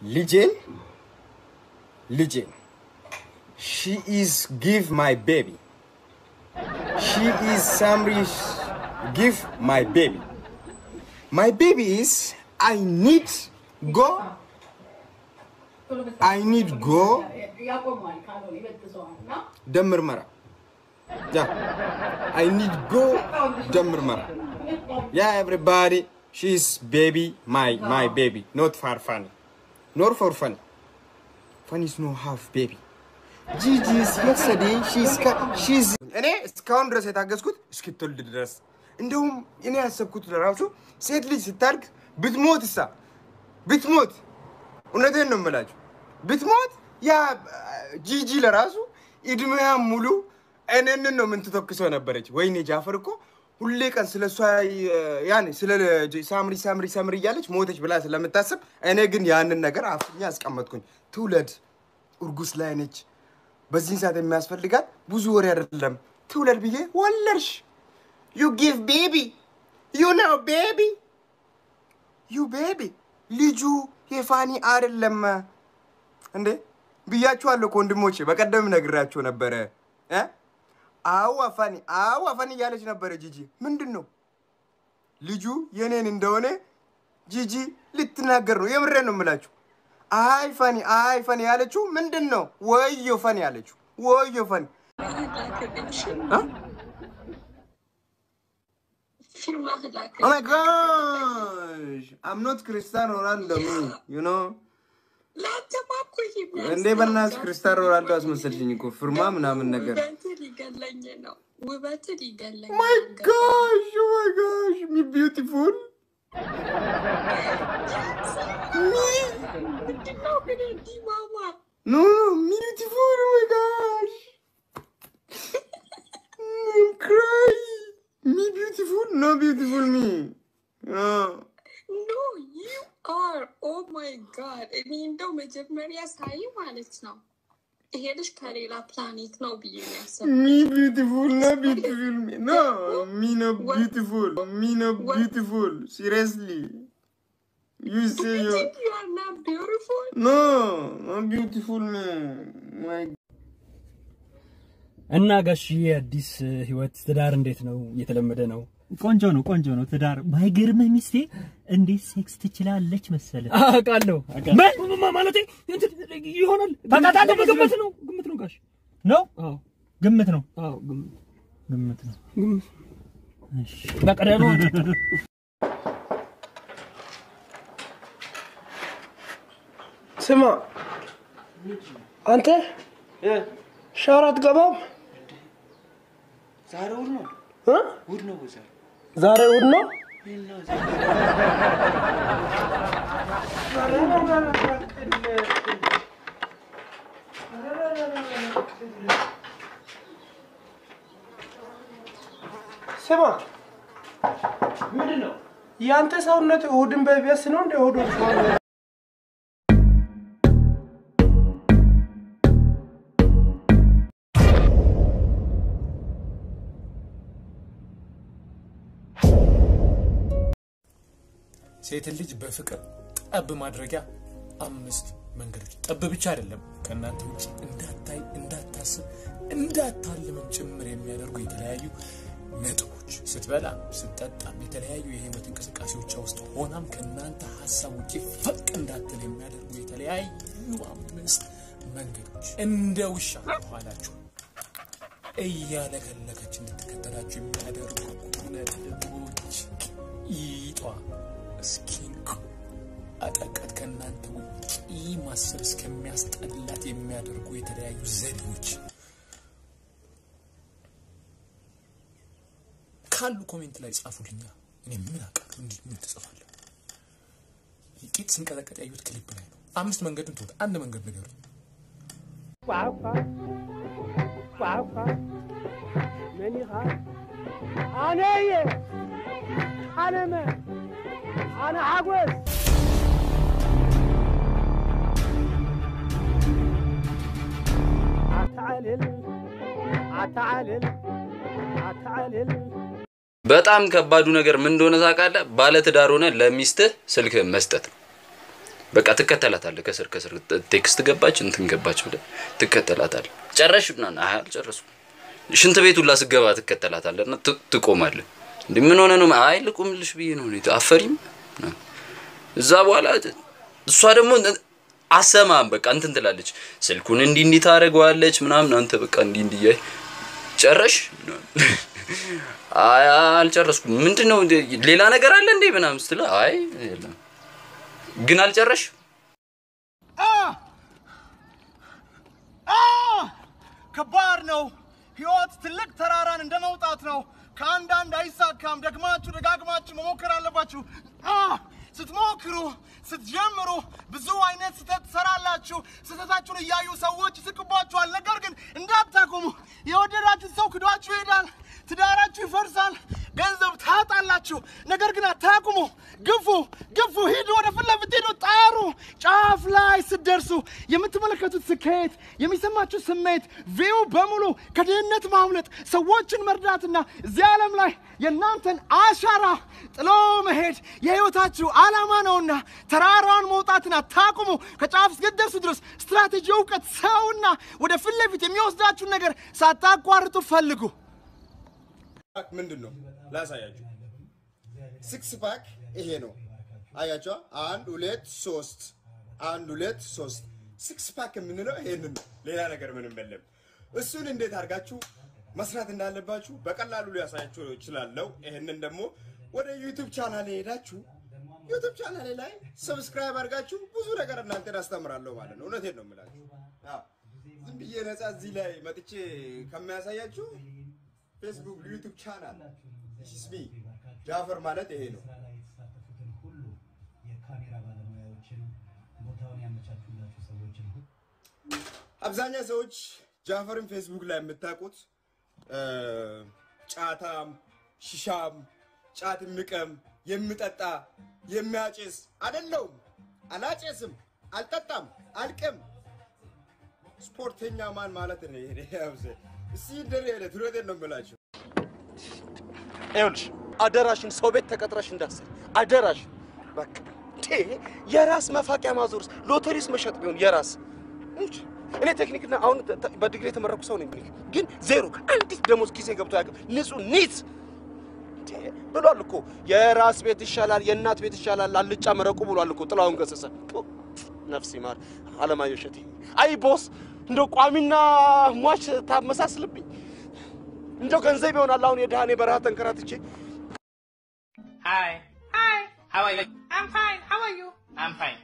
ልጄን ልጄን ሺ ኢዝ ጊቭ ማይ ቤቢ ሺ ኢዝ ሳምሪስ ጊቭ ማይ ቤቢ ማይ ቤቢ ኢዝ አይ ኒድ ጎ አይ ኒድ ጎ ደም ምርመራ ያ አይ ኒድ ጎ ደም ምርመራ ያ ኤቭሪባዲ ሺዝ ቤቢ ማይ ማይ ቤቢ ኖት ፋር ፋኒ ኖር ፎር ፋኒ ፋኒ ኢዝ ኖ ሃፍ ቤቢ ጂጂስ የሰዴ ሺዝ እኔ እስካሁን ድረስ የታገዝኩት እስክትወልድ ድረስ እንደውም እኔ ያሰብኩት ለራሱ ሴት ልጅ ስታድግ ብትሞት እሳ ብትሞት እውነቴን ነው የምላችሁ ብትሞት ያ ጂጂ ለራሱ እድሜያ ሙሉ እኔንን ነው የምትተክሰው ነበረች። ወይኔ ጃፈር እኮ ሁሌ ቀን ስለ እሷ ያኔ ስለ ሳምሪ ሳምሪ ሳምሪ እያለች ሞተች ብላ ስለምታስብ እኔ ግን ያንን ነገር አፍኛ አስቀመጥኩኝ። ትውለድ፣ እርጉዝ ላይ ነች። በዚህን ሰዓት የሚያስፈልጋት ብዙ ወሬ አይደለም። ትውለድ ብዬ ወለድሽ። ዩ ጊቭ ቤቢ ዩ ነው ቤቢ ዩ ቤቢ ልጁ የፋኒ አይደለም እንዴ ብያችኋለሁ እኮ ወንድሞቼ፣ በቀደም ነግራችሁ ነበረ። እ? አዎ አፋኒ አዎ አፋኒ እያለች ነበረ ጂጂ። ምንድን ነው ልጁ የኔን እንደሆነ ጂጂ ልትናገር ነው። የምሬን ነው የምላችሁ። አይ ፋኒ አይ ፋኒ ያለችው ምንድን ነው? ወዮ ፋኒ ያለችው ወዮ ፋኒ እ? Oh my gosh! I'm not Cristiano Ronaldo, me. You know? እንዴ በእናትሽ ክርስቲያኖ ሮናልዶ አስመሰልሽኝ እኮ ፍርማ ምናምን ነገር። ውበትህ ሊገለኝ ነው። ውበትህ ሊገለኝ ማይ ጋሽ ኦ ማይ ጋሽ ሚ ቢዩቲፉል ምንድነው ግን እንዲህ ማማ ኖ ቢዩቲፉል ኦ ማይ ጋሽ ክራይ ሚ ቢዩቲፉል ኖ ቢዩቲፉል ሚ ኖ ዩ አር ኦ ማይ ጋድ። እኔ እንደው መጀመሪያ ሳይ ማለት ነው ይሄ ልጅ ከሌላ ፕላኔት ነው ብዬ ነው ያሰብኩት። ሚ ቢዩቲፉል ኖ ቢዩቲፉል ሚ ኖ ሚ ኖ ቢዩቲፉል ሚ ኖ ቢዩቲፉል ሲሪየስሊ ዩ ሴ You ዩ think you are not beautiful? ኖ ኖ ቢዩቲፉል ሚ ማይ እና ጋሽዬ አዲስ ህይወት ትዳር እንዴት ነው? እየተለመደ ነው? ቆንጆ ነው፣ ቆንጆ ነው። ትዳር ባይገርምህ ሚስቴ እንዴት ሴክስ ትችላለች መሰለ። አውቃለሁ። ምን ማለቴ እንትን ይሆናል። ታውቃታለህ? ግምት ነው ግምት ነው ጋሽ። ነው አዎ ግምት ነው፣ አዎ ግምት ግምት ነው። ግምት እሺ በቃ ደህና ነው። ስማ አንተ ሻወር አትገባም? ዛሬ እሑድ ነው። እ? እሑድ ነው ዛሬ። ዛሬ እሑድ ነው። ስማ ምንድን ነው? ያንተ ሰውነት እሑድን በቢያስ ነው እንደ እሑድ ሻወር ሴትን ልጅ በፍቅር ጠብ ማድረጊያ አምስት መንገዶች። ጠብ ብቻ አይደለም፣ ከእናንተ ውጭ እንዳታይ፣ እንዳታስብ፣ እንዳታልምን ጭምር የሚያደርጉ የተለያዩ ነጥቦች። ስትበላ፣ ስትጠጣም፣ የተለያዩ የህይወት እንቅስቃሴዎች ውስጥ ሆናም ከእናንተ ሀሳብ ውጭ ፈቅ እንዳትል የሚያደርጉ የተለያዩ አምስት መንገዶች። እንደ ውሻ ኋላችሁ እያለከለከች እንድትከተላችሁ የሚያደርጉ ነጥቦች ይጧ እስኪንቁ አጠቀት ከእናንተ ውጪ ማሰብ እስከሚያስጠላት የሚያደርጉ የተለያዩ ዘዴዎች ካሉ ኮሜንት ላይ ጻፉልኛ። እኔ ምን አውቃለሁ? እንዲህ ምን ትጽፋለህ? ቂጥ ሲንቀጠቀጥ ያዩት ክሊፕ ላይ ነው። አምስት መንገዱን ትወት አንድ መንገድ ንገሩኝ። አነየ አነመ አነ ሓጎስ አተዓልል አተዓልል አተዓልል በጣም ከባዱ ነገር ምን እንደሆነ ታውቃለህ? ባለትዳር ሆነ ለሚስትህ ስልክህን መስጠት ነው። በቃ ትከተላታለህ። ከስር ከስር ቴክስት ገባች እንትን ገባች ብለህ ትከተላታለህ። ጨረሽ ምናምን አይ አልጨረስኩም። ሽንት ቤት ሁላ ስገባ ትከተላታለህ እና ት- ትቆማለህ። እንዴ ምን ሆነ ነው? አይ ልቁምልሽ ብዬ ነው። እኔ አፈሪም ምናምን። እዛ በኋላ እሷ ደግሞ አሰማም በቃ እንትን ትላለች። ስልኩን እንዲህ እንዲህ ታደርገዋለች ምናምን። አንተ በቃ እንዲህ እንዲህ እያይ ጨረሽ? አይ አልጨረስኩም። ምንድን ነው እንደ- ሌላ ነገር አለ እንዴ ምናምን ስትለው አይ የለም ግን አልጨረሽ ከባድ ነው። ህይወት ትልቅ ተራራን እንደ መውጣት ነው። ከአንዳንድ አይሳካም። ደግማችሁ ደጋግማችሁ መሞከር አለባችሁ። አ! ስትሞክሩ ስትጀምሩ ብዙ አይነት ስህተት ትሰራላችሁ። ስህተታችሁን እያዩ ሰዎች ይስቅባችኋል። ነገር ግን እንዳታቆሙ። የወደዳችሁት ሰው ክዷችሁ ይሄዳል። ትዳራችሁ ይፈርሳል። ገንዘብ ታጣላችሁ። ነገር ግን አታቁሙ። ግፉ፣ ግፉ፣ ሂዱ፣ ወደ ፊት ለፊት ሂዱ፣ ጣሩ። ጫፍ ላይ ስትደርሱ የምትመለከቱት ስኬት፣ የሚሰማችሁ ስሜት፣ ቪው በሙሉ ከድህነት ማምለጥ፣ ሰዎችን መርዳትና እዚህ ዓለም ላይ የእናንተን አሻራ ጥሎ መሄድ የህይወታችሁ ዓላማ ነውና ተራራውን መውጣትን አታቁሙ። ከጫፍ እስክትደርሱ ድረስ ስትራቴጂ፣ እውቀት፣ ሰውና ወደ ፊት ለፊት የሚወስዳችሁን ነገር ሳታቋርጡ ፈልጉ። ፓክ ምንድን ነው ላሳያችሁ። ሲክስ ፓክ ይሄ ነው። አያቸዋ አንድ ሁለት ሶስት፣ አንድ ሁለት ሶስት። ሲክስ ፓክ የምንለው ይሄንን ነው። ሌላ ነገር ምንም የለም። እሱን እንዴት አድርጋችሁ መስራት እንዳለባችሁ በቀላሉ ሊያሳያችሁ እችላለሁ። ይሄንን ደግሞ ወደ ዩቱብ ቻናሌ ሄዳችሁ ዩቱብ ቻናሌ ላይ ሰብስክራይብ አድርጋችሁ ብዙ ነገር እናንተን አስተምራለሁ ማለት ነው። እውነቴን ነው የምላችሁ። አዎ፣ ዝም ብዬ ነፃ እዚህ ላይ መጥቼ ከሚያሳያችሁ ፌስቡክ፣ ዩቱብ ቻናል ስሚ ጃፈር ማለት ይሄ ነው። አብዛኛው ሰዎች ጃፈርን ፌስቡክ ላይ የምታውቁት እ፣ ጫታም፣ ሽሻም፣ ጫት የሚቀም የሚጠጣ የሚያጭስ አይደለውም። አላጨስም፣ አልጠጣም፣ አልቅም። ስፖርተኛ ማን ማለት ነው? ይሄ ያውዘ እስቲ እንደኔ አይነት እውነቴን ነው የምላቸው። ይኸውልሽ አደራሽን ሰው ቤት ተቀጥረሽ እንዳሰር አደራሽ። በቃ ቴ የራስ መፋቂያ ማዞርስ ሎተሪስ መሸጥ ቢሆን የራስ እንጂ እኔ ቴክኒክና አሁን ተ- ተ- በዲግሪ የተመረኩ ሰው ነኝ፣ ግን ዜሮ አንዲት ደሞዝ ኪሴ ገብቶ ያውቅም። ንጹህ ኒት ቴ ብሏል እኮ የራስ ቤት ይሻላል የእናት ቤት ይሻላል አልጫ መረቁ ብሏል እኮ ጥላሁን ገሰሰ። ቱ፣ ነፍስ ይማር አለማየሁ እሸቴ። አይ ቦስ እንደው ቋሚና ሟች ታመሳስልብኝ። እንደው ገንዘብ ይሆናል አሁን የድሃኔ በረሃ ተንከራትቼ Hi. Hi. How are you? I'm fine. How are you? I'm fine.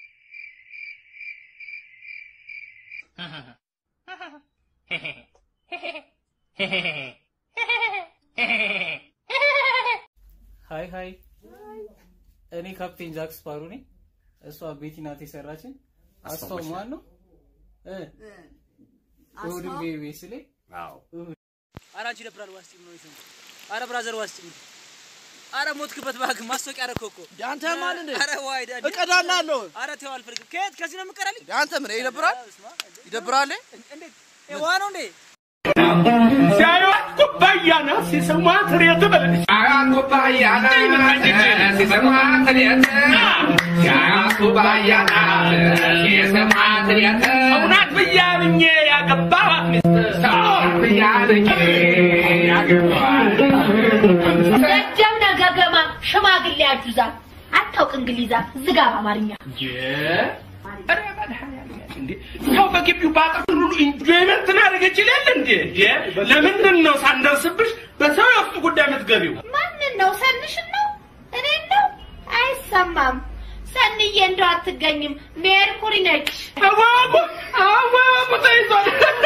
ሀይ ሀይ፣ እኔ ካፕቴን ጃክ ስፓሮ ነኝ። እሷ ቤቲ ናት የሰራችን። አስታው ማን ነው? እ እሑድን በኢቢኤስ ላይ እሑድ ኧረ አንቺ ይደብራል። ዋስጭ ነው ይሰሙ። ኧረ ብራዘር ዋስጭ ኧረ ሞትክበት እባክህ። ማስታወቂያ አደረከው እኮ አንተ ማን እንደ ኧረ ዋይ ዳዲ እቀዳላለሁ። ኧረ ተው አልፈልግም። ከየት ከዚህ ነው የምቀራልኝ? አንተ ምን ይደብራል? ይደብራል? እንዴት ውሃ ነው እንዴ? ሲያዩት ኩባያ ናት ሲሰሟት ሬት በለች ሲያዩት ኩባያ ናት ሲሰሟት ሬት ሲያዩት ኩባያ ናት ሲሰሟት ሬት ሰው ናት ብያምኜ ያገባኋት ሚስት ሰው ናት ብያምኜ ያገባኋት ረጀም ነገገማ ሽማግሌ ያጁዛል አታውቅ እንግሊዛ ዝጋ በአማርኛ ኧረ መድኃኒዓለም እንዴ ሰው በግቢው ባጠር ሁሉ ኢንጆይመንት ማድረግ ይችላል እንዴ? እንዴ ለምንድን ነው ሳንደርስብሽ በሰው የውስጥ ጉዳይ የምትገቢው? ማንን ነው ሰንሽን ነው እኔን ነው አይሰማም ሰንዬ እንደው አትገኝም ሜርኩሪ ነች አዋቁ አዋቁ ተይዟል።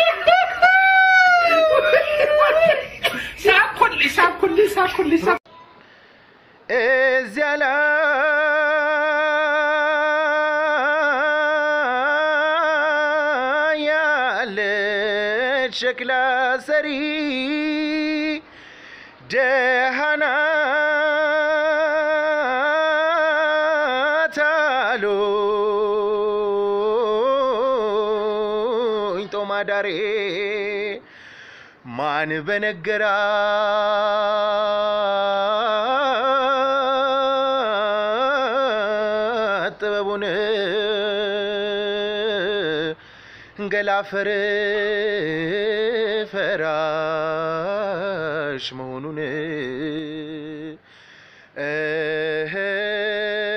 ሳኩልኝ ሳኩልኝ ሳኩልኝ ሳ እዚያ ላይ ያለች ሸክላ ሰሪ ደሃና ታሉኝ ጦማዳሬ ማን በነገራት ጥበቡን ገላፈር ፈራሽ መሆኑን እህ